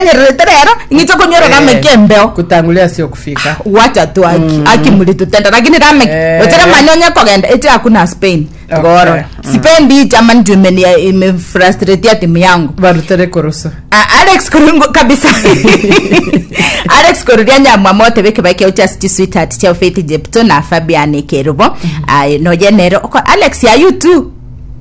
nyererero ing'icho kunyora Eh. kamekembeo kutangulia sio kufika wacha tu aki akimulitutenda lakini rame Eh. ochera manyonya kogenda eti hakuna spain Okay. goro Mm. sipendi chama ndio imenia imefrustratea timu yangu barutere kurusu Ah, alex kurungu kabisa alex kururia nyamwamote beke bake uchasti sweetheart tia faith jepto na fabian kerubo ai no jenero Oko- alex ya you too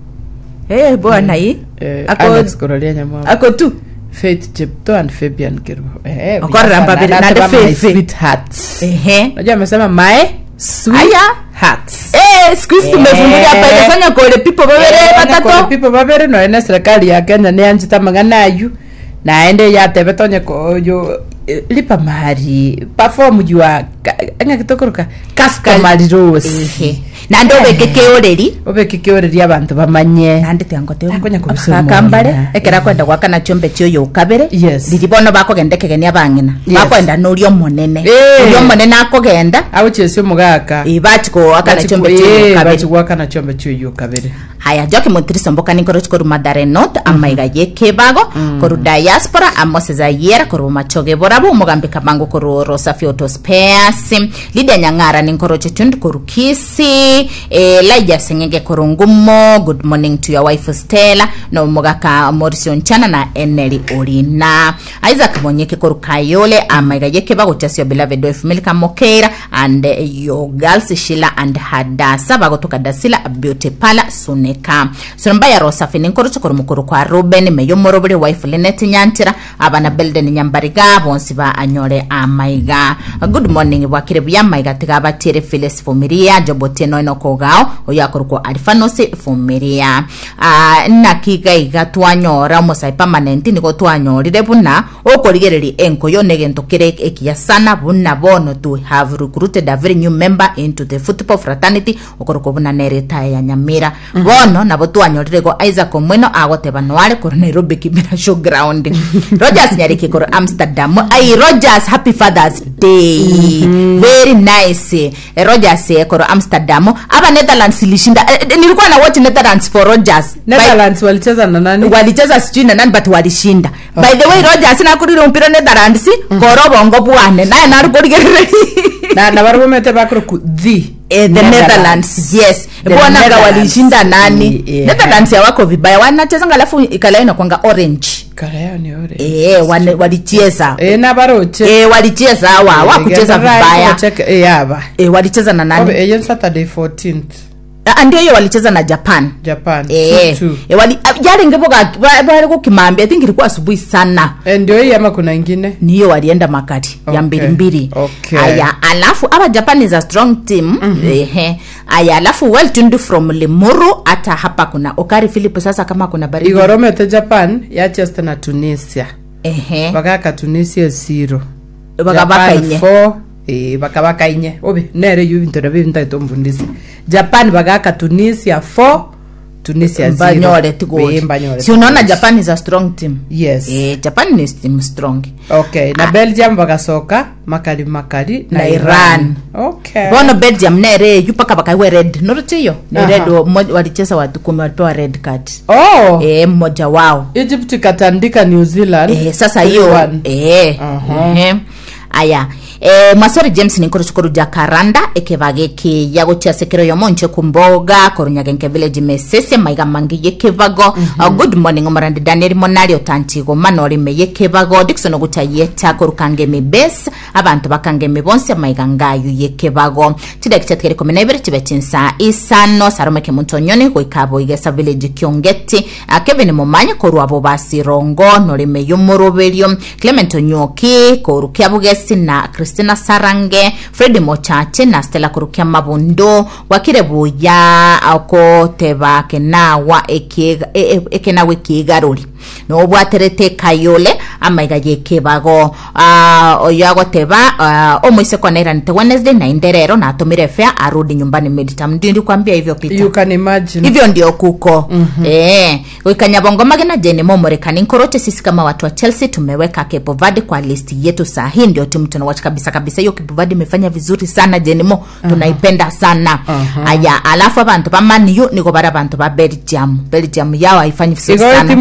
eh bwana hii eh, ako alex kurolia nyamwa ako tu faith chepto and fabian kirubo eh Okorra vijana mbabiri, sana. nande Anasema my Faith. sweethearts ehe unajua amesema my sweet aya hearts eh siku hizi tumefungulia Eh. pale fanya kole pipo babere batatu pipo babere no ene serikali ya kenya nä anjita magana ayu naende yatebe tonye koyo lipa mari perform jua ng'agitokoroka customary rules ehe na ndo bekeke oreri obeke å rä ria abantu bamanye nandite angote Nakonya kubisa akambare omwana. ekera kwenda gwakana chombe kyoyo ukabere Yes. riri bono bakogendekegenia bang'ina Yes. bakwenda nuria omonene Eh. uria omonene akogenda abo chesio mugaka bachikoakana chombe kyoyo ukabere bachigwakana chombe kyoyo kabere haya njoke mutiriso mbokani nkoro chikoru madare not amaiga yekebago koru diaspora amoseza yera koru machoge borabo umugambi kabango koru rosa fioto spares lidia nyang'ara ni nkoro chetundi koru kisi eh, laija sengenge koru ngumo good morning to your wife stella no mugaka morisio nchana na eneli orina isaac monyeke koru kayole amaiga yekebago chasio beloved wife milka mokeira and eh, your girls shila and hadasa bagotoka dasila beauty pala suneka sonombaya rosafi ninkorocho kori mukuru kwa ruben meyo morobore wife linet nyantira abana belden nyambariga bonsi ba anyore amaiga good morning bwakire buya maiga tiga batire filis fumiria jobotie noino kogao oyakorwo alifanosi fumiria uh, nakiga iga twanyora musai permanent nigo twanyorire buna okorigereria enkoyo negento kire ekia sana buna bono to have recruited a very new member into the football fraternity okoroko buna nereta ya nyamira bono nabo twanyorire go isaac omweno agoteba noare koro nairobi kimira showground rogers nyariki koro amsterdam ai rogers happy fathers day very nice eh, rogers eh, koro amsterdam aba netherlands ilishinda eh, eh, nilikuwa na watch netherlands for rogers By- netherlands walicheza na nani walicheza sijui na nani but walishinda by the way rogers nakurire mpira netherlands koro bongo bwane naye narukorigerere na na barumete bakoro ku the Eh, the netherlands yes The bonaga Netherlands. walishinda nani Yeah. netherlands yawako vibaya wanachezanga alafu ikala inakwanga orange kala yao ni ore eh, wane- walicheza eh na baroche eh, walicheza awa wakucheza vibaya eh yaba eh, walicheza na nani Obe, eyo saturday 14th Ah, ndio hiyo walicheza na japan japan Eh, 2-2. eh, wali ah, jari ngeboga bari kukimambia i think ilikuwa asubuhi sana Eh, ndio hii ama kuna ingine niyo walienda makati ya Okay, mbili mbili okay. aya alafu aba japan is a strong team mm-hmm. ehe aya alafu well tundu from limuru hata hapa kuna okari philip sasa kama kuna baridi igoromete japan yachesta na tunisia ehe bakaka tunisia zero Baka bakainye. four eh baka bakainye obe nere yu bintu na bintu itombundisi japan bagaka tunisia 4 tunisia zero banyore Eh, tigodi mbanyore si unaona japan is a strong team yes eh, japan is team strong okay na belgium bagasoka makali makali Na Iran. okay bono belgium nere yupaka bakaiwe red noruchiyo ni Aha. red mo- walicheza watu kumi walipewa red card oh eh, mmoja wao egypt ikatandika new zealand eh, sasa hiyo 3-1. eh, Aha. ehe. aya eh, mwasori james ninkoro chukuru jakaranda ekebage ki yago chia sekero yo monche kumboga korunyage nke village mesese maiga mangi yekevago uh, good morning omorandi daniel monali otantigo manori me yekevago dikson ogucha yeta korukange mi bes abantu bakange mi bonse maiga ngayu yekevago chidaki cha tkere kumi na ibiri chibe chinsa isano sarome ke muntu nyoni gwikabo igesa village kiongeti uh, kevin mumanya koru abo basirongo norime yumuruberio clement onyoki korukia bugesi na christina sarange fredi mochache na stella korukia mabundo wakire buya akoteba kenawa ekiega- e- e- ekenawa ekiigaruri nobwaterete kayole amaiga yekebago uh, oyo agoteba uh, omoise konairanite wednesday na inderero natumire fea arudi nyumbani meditam ndindi kwambia hivyo Peter you can imagine hivyo ndio kuko mm-hmm. e, wikanyabongo magena jeni momorekani nkoroche sisi kama watu wa chelsea tumeweka kepo verde kwa listi yetu saa hii ndio timu tunawach kabisa kabisa hiyo kepo verde imefanya vizuri sana jenimo uh-huh. tunaipenda sana Uh-huh. aya alafu abantu ba maniu niko bara abantu ba belgium belgium yao haifanyi vizuri igoro sana timu netherlands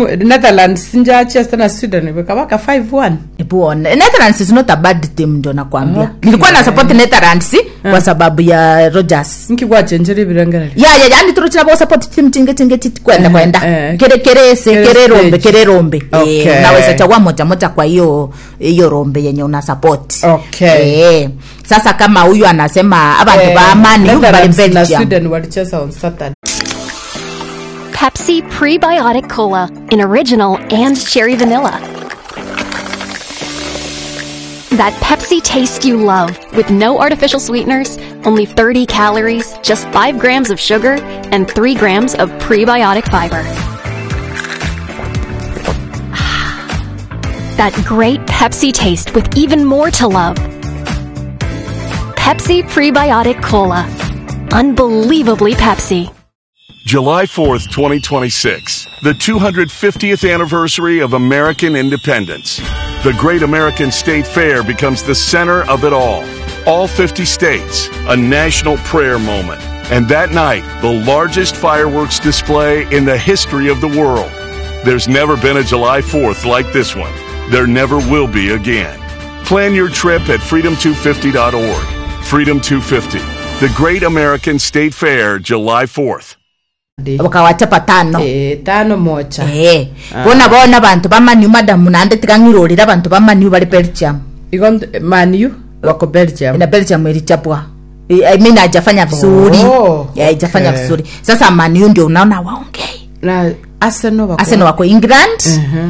netherlands njachester na sweden vikawaka 5-1 Buone. Netherlands is not a bad team ndio nakwambia. Okay. Nilikuwa na support Netherlands kwa sababu ya Rogers. nkigwachenjere birengereri Ya ya yani turuchira bo support team tinge tinge titi kwenda Eh, kwenda. eh. Kere kere se Kere kere rombe stage. kere rombe. Okay. Eh, unaweza chagua moja moja kwa hiyo hiyo rombe yenye una support. Okay. Eh. Sasa kama huyu anasema abantu ba Man U bali Netherlands na Belgium. sweden walicheza on saturday Pepsi Prebiotic Cola in original and cherry vanilla. That Pepsi taste you love with no artificial sweeteners, only 30 calories, just 5 grams of sugar, and 3 grams of prebiotic fiber. That great Pepsi taste with even more to love. Pepsi Prebiotic Cola. Unbelievably Pepsi. July 4th, 2026, the 250th anniversary of American independence. The Great American State Fair becomes the center of it all. All 50 states, a national prayer moment. And that night, the largest fireworks display in the history of the world. There's never been a July 4th like this one. There never will be again. Plan your trip at freedom250.org. Freedom 250, the Great American State Fair, July 4th. Wakawachapa tano. Eh, tano moja Eh. Bona bona abantu ba Man U madamu nande tikangirorira abantu ba Man U bali Belgium. iko manu wako belgium na belgium ilichapwa I I mean haijafanya vizuri Oh, Ya, haijafanya okay. vizuri sasa maniu ndio unaona waongei na arsenal wako arsenal wako england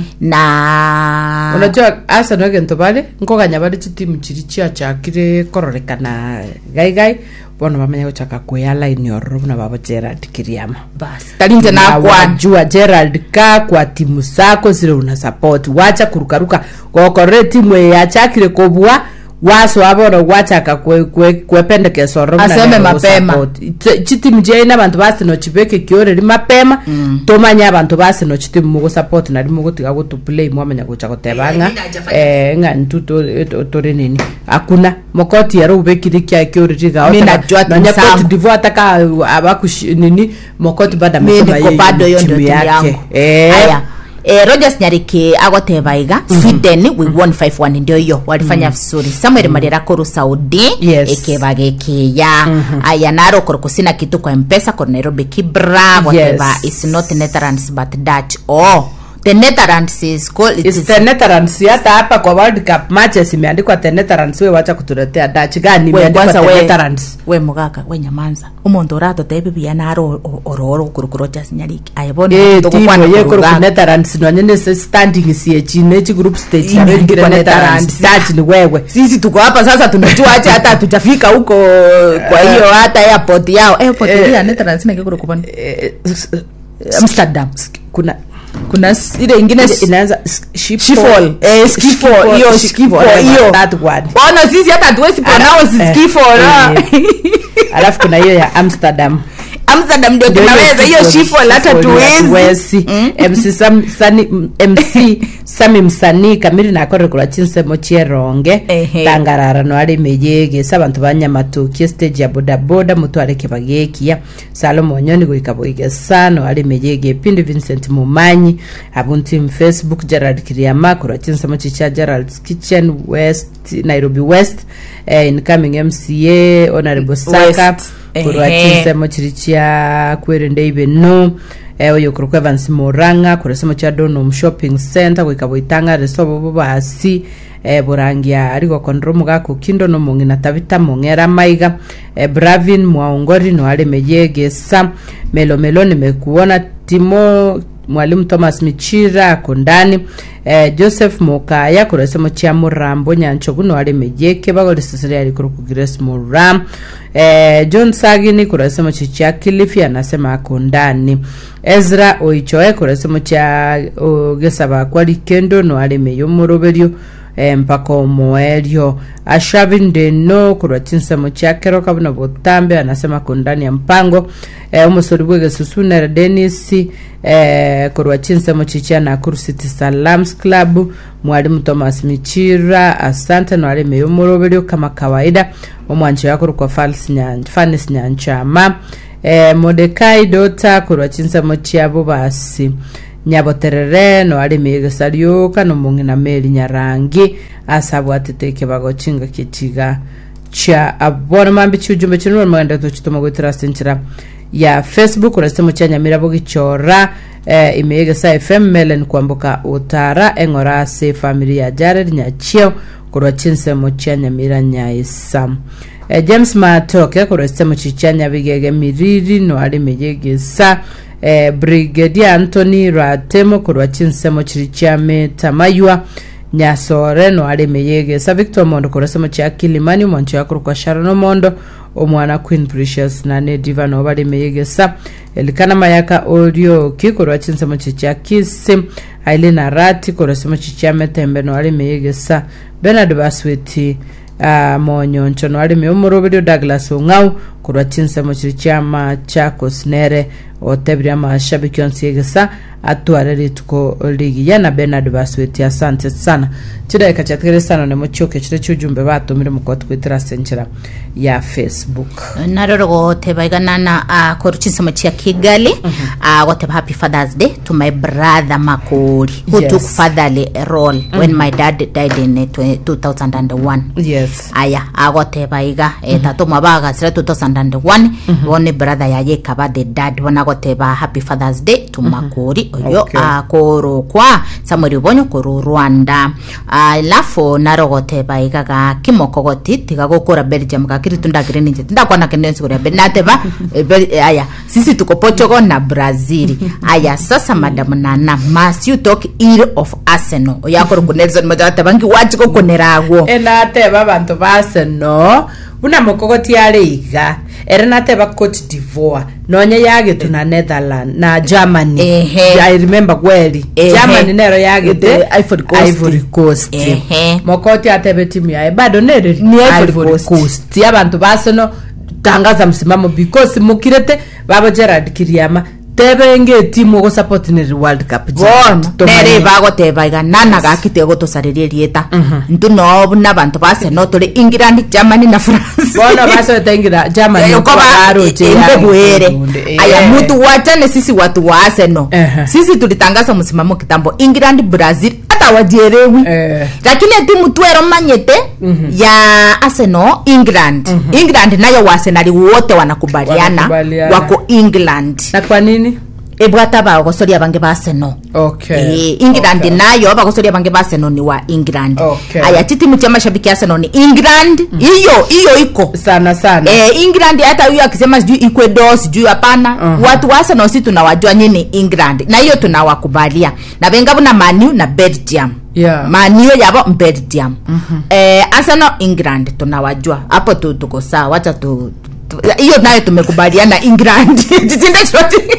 na unajua arsenal gento bari nkoganya bari chitimu chiri chiachakire kororekana gaigai bono bamenya guchaka kuya line ororo buna babo gerard kiriama bas talinze Na nakwana wajua gerald ka kwa timu zako zile una support wacha kurukaruka gokorere timu yachakire kobua waso abono gwachaka kwe- kwe- kwependekesa ororo buna Aseme nero mapema. gusupport. Ch- chitimu chiaina abantu basino chibeke kioreri mapema tomanya abantu basino chitimu mugusupport nari mugutiga gutuplay mwamenya gucha gutebanga eh, ng'ani tu to- to- tori nini akuna mokoti yaro ubekire kia kioreri gao Mi taka- najua timu nonya zangu. Cote d'Ivoire ataka abakush nini mokoti bado mi amesema niko yeye bado ni hiyo ndio timu timu yangu yake Eh. haya Eh, rogers nyariki agoteba iga sweden we won 5-1 ndio hiyo walifanya vizuri samuel mariera koru saudi Yes. ikeba gekiya aya naro korokusina kitu kwa mpesa kor nairobi kibra goteba Yes. is not netherlands but dutch oh the netherlands is called it It's is the Netherlands hata hapa kwa World Cup matches imeandikwa the Netherlands we wacha kutuletea Dutch gani we imeandikwa kwanza the we Netherlands we mugaka we nyamanza umuntu uratotebe bia naro ororo kurukuro just nyariki ayabona Eh, timu ye kuru ku Netherlands no nyene se standing sie chine chi group stage ya Imeandikwa wengine Netherlands Netherlands. Dutch ni wewe sisi tuko hapa sasa tunajua acha hata hatujafika huko kwa hiyo hata airport yao airport Eh, ya Netherlands na kikuru kupani Eh, s- Amsterdam kuna kuna s- ile ingine s- inaanza s- Schiphol. Schiphol eh Schiphol hiyo Schiphol hiyo that one ona sisi hata hatuwezi pronounce eh, Schiphol ah. eh. alafu kuna hiyo ya Amsterdam Amsterdam ndio Ndio tunaweza hiyo Schiphol hata tuwezi tuwezi mc Sam- Sani- mc sami msanii kamiri nakorekura chinsemo chieronge Ehe. tangararano ari meyegesa abantu banyamatukie stage ya bodaboda mutware kibagekia salomo nyoni goika boigesa no ari meyege pindi vincent mumanyi abunti mu facebook gerald kiriama kura chinsemo chicha gerald's kitchen west nairobi west eh, incoming mca honorable saka West. kurwa Ehe. chinsemo chiri chia kwirinde ibino eh, oyo kuri kwevans muranga kuresemo chia donham shopping center gwika bwitanga resobo bo basi eh, burangia ariko kondro mugako kindo no mung'ina tabita mung'era maiga eh, bravin mwaongori no alemeyegesa melomelo nimekuona timo mwalimu thomas michira ako ndani eh, joseph mukaya kuresemo chia murambo nyanchogu no alemeyeke bagoresesere ari kuri kugires muram eh, john sagini kuresemo chichia kilifi anasema ako ndani ezra oichoe kuresemo chia gesaba kwari kendo no alemeyo muroberio eh, mpaka omoerio ashavindeno kurwa chinsemo chiakero kabuna butambe anasema kundani ya mpango eh, umusori bwegesusunere denis eh, kurwa chinsemo chichia nakuru city salams club mwalimu thomas michira asante nwalimeyo muroberio kama kawaida omwanchi yakuru kwa Fals Nyan- fanis nyanchama eh, modekai dota kurwa chinsemo chiabo basi nyaboterere no ari mĩgĩca rĩũka no mũng'ina mĩri nyarangi asabwatĩte kĩbago chinga kĩchiga cha abona mambi chiujumbe chinu mwenda tuchituma gwitira sinchira ya facebook urasemo cha nyamira bugichora eh, imegesa fm melen kwambuka utara eng'ora ase family ya jared nyachio kurwa chinsemo cha nyamira nyaisa eh, james matoke kurwa semo chicha nyabigege miriri no ari meyegesa eh, brigadier anthony ratemo kurwa chinsemo chiri cha metamaywa nyasore no ari meyegesa victor mondo kurasemo cha kilimani mwancho yakuru kwa sharon omondo omwana queen precious na nediva no bari meyegesa elikana mayaka orioki kurwa chinsemo chicha kisi ailina rati kurasemo chicha metembe no ari meyegesa benard basweti uh, monyoncho no ari meomuroberio douglas ong'au kurwa chinsemo chiri chiama chakos nere otebiria mashabiki onsi egesa atware rituko ligiya na benard basweti asante sana chideka chatigere sana nemo chioke chire chiujumbe batumire mukoti kwitira senchera ya facebook naroro goteba iganana uh, koru chinsemo chia kigali uh, goteba happy fathers day to my brother makori who Yes. took fatherly role when my dad died in uh, twe- 2001 yes aya agoteba iga eh, tatu mwabagasire 2001 bone brother yaye kaba the dad bona goteba happy fathers day to makori oyo Okay. akorokwa samuel bonyo koru rwanda alafu naro goteba iga ga kimoko goti tiga gukura belgium gakiri tundagire ninje ndakwana kendensi kuria be nateba eh, Bel- eh, aya sisi tuko portugal na brazil aya sasa madam nana must you talk ill of arsenal oyakoro ku nelson magateba ngi wachiko kuneragwo enateba bantu base no buna mokogoti are iga ere nateba cote divoire nonya yagetu na netherland na germany Ehe. i remember gweri Ehe. germany nero yagete Ete Ivory Coast. ivory coast Ehe. mokoti atebe timu yae bado nere Ni Ivory Ivory Coast. coast abantu base no tangaza msimamo because mukirete babo gerard kiriama tebe nge timu ogosupport neri world cup bono Tomanye. nere bagoteba iga nana gakite gotosariria rieta ntu nobu nabantu base no turi england germany na france bono basotengira germany koba embebwere aya mutu wachane sisi watu wa arsenal Ehe. sisi tulitangaza msimamo kitambo england brazil hata wajierewi Eh. lakini timu twero manyete ya arsenal england england nayo waarsenali wote wanakubaliana Wanakubaliana. wako england na kwa nini ebwata bagosoria bange ba arsenal okay Eh, england okay. nayo abagosoria bange ba arsenal ni wa england Okay. aya titimu cha mashabiki ya arsenal ni england hiyo hiyo iko sana sana eh, england hata huyo akisema sijui ecuador sijui hapana Mhm. watu wa arsenal si tunawajua nyini england na hiyo tunawakubalia na vengavu na manu na belgium Yeah. manio yabo belgium eh, arsenal england tunawajua hapo tu tuko sawa wacha tu tu- hiyo nayo tumekubaliana england Jitinde shoti.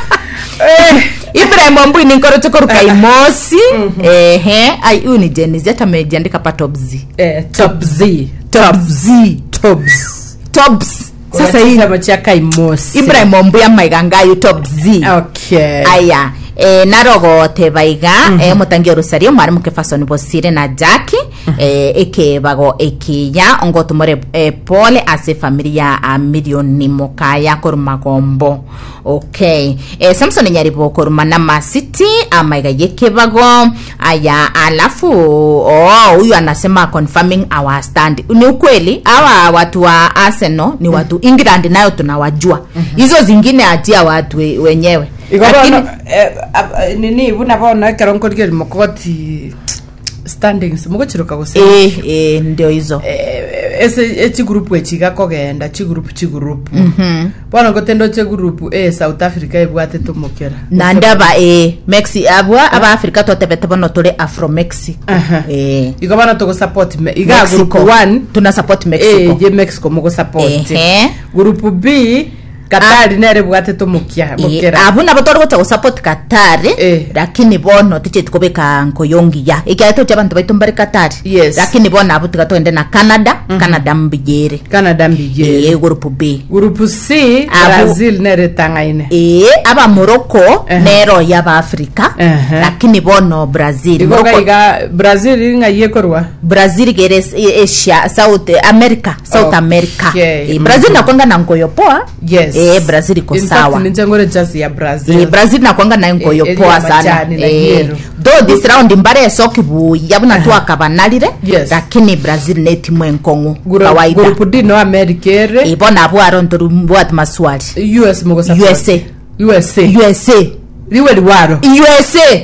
ibrahim ombui ninkorochokoruka imosi ehe ai huyu ni jenizi hata amejiandika pa top z eh, top z top z tops tops sasa hii sasa machaka imosi ibrahim ombuya maigangayu top z okay aya e, narogote baiga mm -hmm. e, mutangi rusario mwarimu kefasoni bosire na jaki mm -hmm. e, ekebago ekiya ongotumore e, pole ase familia a milioni mukaya koruma gombo okay e, samson nyaribo koruma na masiti amaiga yekebago aya alafu oh, huyu anasema confirming our stand ni ukweli hawa watu wa arsenal ni watu england nayo tunawajua hizo zingine atia watu we- wenyewe Lakini- ikobono nini buna bono ekero nkorigeri mokogoti standings mogochiruka gose eh, eh, ndio hizo ese echigurupu echiga kogenda chigurupu chigurupu bono ngotendo chigurupu e south africa ebwatete omokera na ndaba eh, mexi abwa aba africa twatebete bono turi afro mexico Aha. eh, igo bono togosupport me- iga Mexico. group one tuna support eh, mexico je mexico mogosupport Ehe. group b katari nere bwatete omokia Eh, mokera abu nabo tori gocha gusupport katari Eh. lakini bono tiche tukubika nkoyongiya ikiaito cha bantu baitu mbari katari Yes. lakini bono abu tiga twende na canada canada mbijere canada mbigere eh, group b group c Abo- brazil nere tangaine eh, aba morocco Ehe. nero yaba africa Ehe. lakini bono brazil igo Morocco- gaiga brazil ng'ayie korwa brazil gere s- asia south america south Okay. america Mhm. eh, brazil nakwanga na ngoyo poa Yes. eh, brazil iko In fact, sawa ninje ngore jazi ya brazil Eh, brazil nakwanga nayo ngoyo Eh, poa eri ya sana majani na Eh, yellow. though this round mbare esoki buya buna twakabanalire Yes. lakini brazil netimu enkong'u Guru- kawaida gurupu d no america ere ibona bwaro ntoru mbwat maswali us mugosa USA. usa usa liwe liwaro usa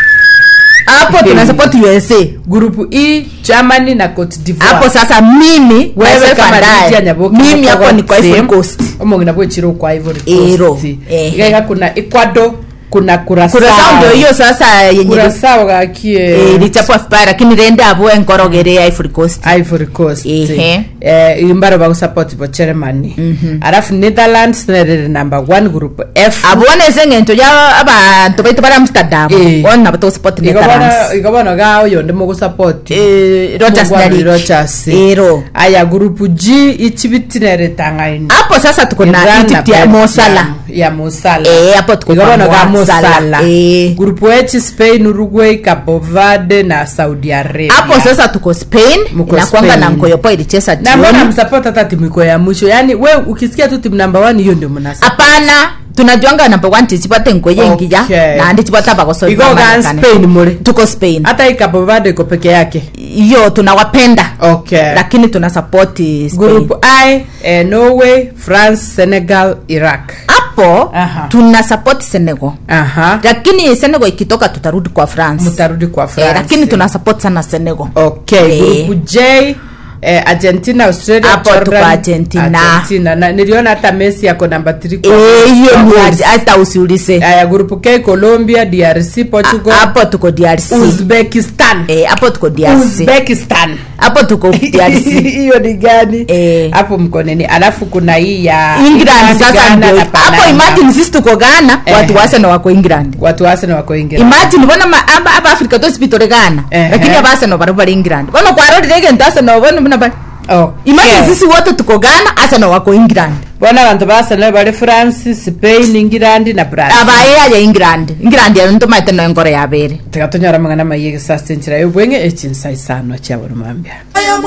hapo tuna support usa gurupu e germany na cote divoire hapo sasa mimi wewe myself kama and I, Lydia Nyaboke mimi hapo ni kwa Ivory Coast omongi nabwo chiro kwa ivory Ero, coast eh. igaiga kuna ecuador kuna kurasao kurasao ndio hiyo sasa yenye kurasao gakie eh, lichapwa vibaya lakini rende abo enkorogere ya Ivory Coast ivory coast Ehe. eh, imbaro bagusupport bo germany alafu netherlands nerere number one group f abone sengento ya abantu baitu bari amsterdam Eh. ona bato support netherlands igabona igabona ga oyo ndimo gusupport Eh, Rogers Mugwani Nyarik. Rogers. Ero. aya group g ichibitinere tangaini hapo sasa tuko na Iran Egypt na ya Belgium. Mosala ya mosala Eh, hapo tuko igabona kwa ga Mosala. mosala Eh. grupu h spain uruguay cabo verde na saudi arabia hapo sasa tuko spain Mko inakwanga na Spain. nkoyopo ilicheza na mbona jioni msapoti hata timu iko ya mwisho yaani we ukisikia tu timu namba one hiyo ndio mnasa hapana tunajuanga number one tichipate nkoyengiya Okay. nandi chipata iko ga bagosoiamarekani spain mule tuko spain hata hii cabo verde iko peke yake hiyo tunawapenda okay lakini tuna support group Spain. i eh, norway france senegal iraq hapo Aha. tuna support senegal aha lakini senegal ikitoka tutarudi kwa france mtarudi kwa eh, france lakini tuna support sana senegal okay Eh. group j eh, argentina australia Hapo Jordan, tuko Argentina. argentina na niliona hata messi yako namba 3 Eh, hiyo ni aje- hata usiulize aya group k colombia drc portugal hapo tuko drc uzbekistan Eh, hapo tuko drc uzbekistan hapo tuko drc hiyo ni gani Eh. hapo mko nini alafu kuna hii ya england sasa Ghana ndio na hapo Panama. imagine sisi tuko ghana Eh. watu wase na wako england watu wase na wako ingira imagine bona ma- aba aba africa tosipitore ghana Ehe. lakini abaseno bari bari england bono kwarorire gento aseno bono buna bari imagine sisi wote tuko ghana aseno wako england bona abantu basana bari france spain england na brazil abaye aja england england yano ntomaite no enkoro yabere tigatonyora mang'ana maiyege sasa enchira y'obweng'e echinsai sano chiaboromambia